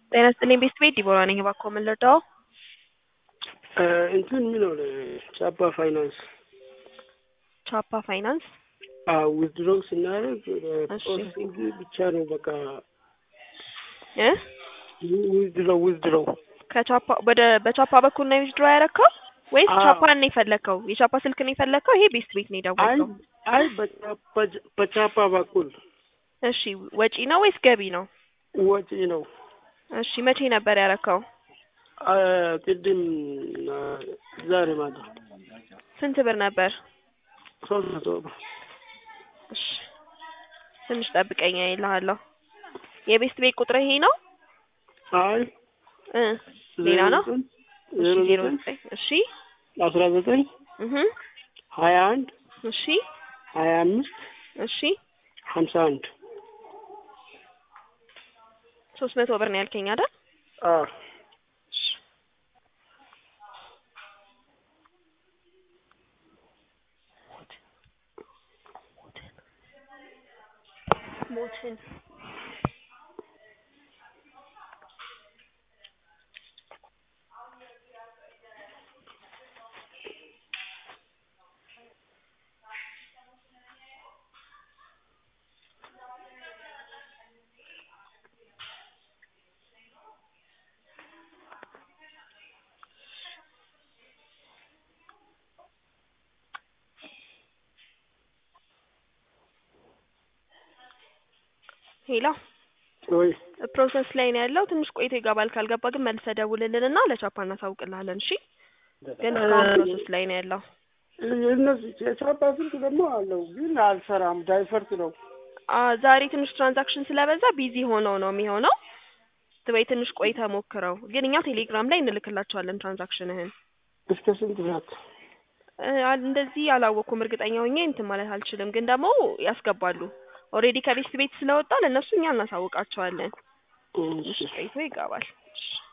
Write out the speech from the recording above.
ጤና ይስጥልኝ ቤስት ቤት ዲቦራ ነኝ። እባክዎ ምን ልርዳዎ? እንትን የሚለው ቻፓ ፋይናንስ ቻፓ ፋይናንስ ዊዝድሮው ስናደርግ እሺ። ፕሮሰሲንግ ብቻ ነው በቃ እ ዊዝድሮው ዊዝድሮው ከቻፓ ወደ በቻፓ በኩል ነው ዊዝድሮ ያረከው ወይስ አዎ። ቻፓን ነው የፈለከው? የቻፓ ስልክ ነው የፈለከው? ይሄ ቤስት ቤት ነው አይ የደወልከው? አይ በቻፓ- በቻፓ በኩል እሺ ወጪ ነው ወይስ ገቢ ነው? ወጪ ነው። እሺ መቼ ነበር ያረከው? አ፣ ቅድም አ፣ ዛሬ ማታ ስንት ብር ነበር? ሶስት መቶ ብር። እሺ ትንሽ ጠብቀኝ እልሃለሁ። የቤስት ቤት ቁጥር ይሄ ነው? አይ እ ሌላ ነው? እሺ ዜሮ ዜሮ ዘጠኝ ዘጠኝ እሺ አስራ ዘጠኝ እህ ሀያ አንድ እሺ ሀያ አምስት እሺ ሀምሳ አንድ ሶስት መቶ ብር ነው ያልከኝ አይደል? አዎ እሺ ሞትን ሄሎ ወይ ፕሮሰስ ላይ ነው ያለው። ትንሽ ቆይቶ ይገባል። ካልገባ ግን መልሰህ ደውልልንና ለቻፓ እናሳውቅልሃለን። እሺ ግን እስካሁን ፕሮሰስ ላይ ነው ያለው። እነዚህ የቻፓ ስልክ ደግሞ አለው ግን አልሰራም። ዳይፈርት ነው። አ ዛሬ ትንሽ ትራንዛክሽን ስለበዛ ቢዚ ሆነው ነው የሚሆነው። ወይ ትንሽ ቆይተህ ሞክረው። ግን እኛ ቴሌግራም ላይ እንልክላቸዋለን ትራንዛክሽንህን። እስከ ስንት ሰዓት? እ አ- እንደዚህ አላወቅኩም፣ እርግጠኛ ሆኜ እንትን ማለት አልችልም። ግን ደግሞ ያስገባሉ። ኦልሬዲ ከቤስት ቤት ስለወጣ ለእነሱ እኛ እናሳውቃቸዋለን። እሺ ትንሽ ቆይቶ ይገባል። እሺ